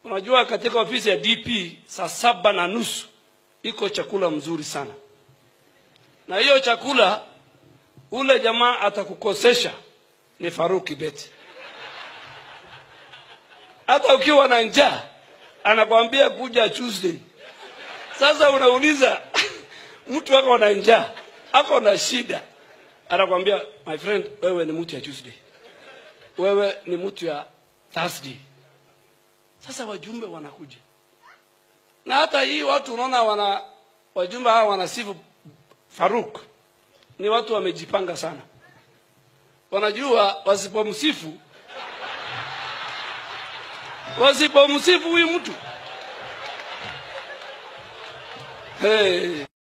Unajua, katika ofisi ya DP saa saba na nusu iko chakula mzuri sana, na hiyo chakula ule jamaa atakukosesha ni Faruk Kibet. Hata ukiwa na njaa anakwambia kuja Tuesday. Sasa unauliza mtu ako na njaa, ako na shida, anakwambia my friend, wewe ni mtu ya Tuesday, wewe ni mtu ya Thursday. Sasa wajumbe wanakuja na hata hii watu unaona wana wajumbe hawa wanasifu Faruk, ni watu wamejipanga sana, wanajua wasipomsifu wasipomsifu huyu mtu hey.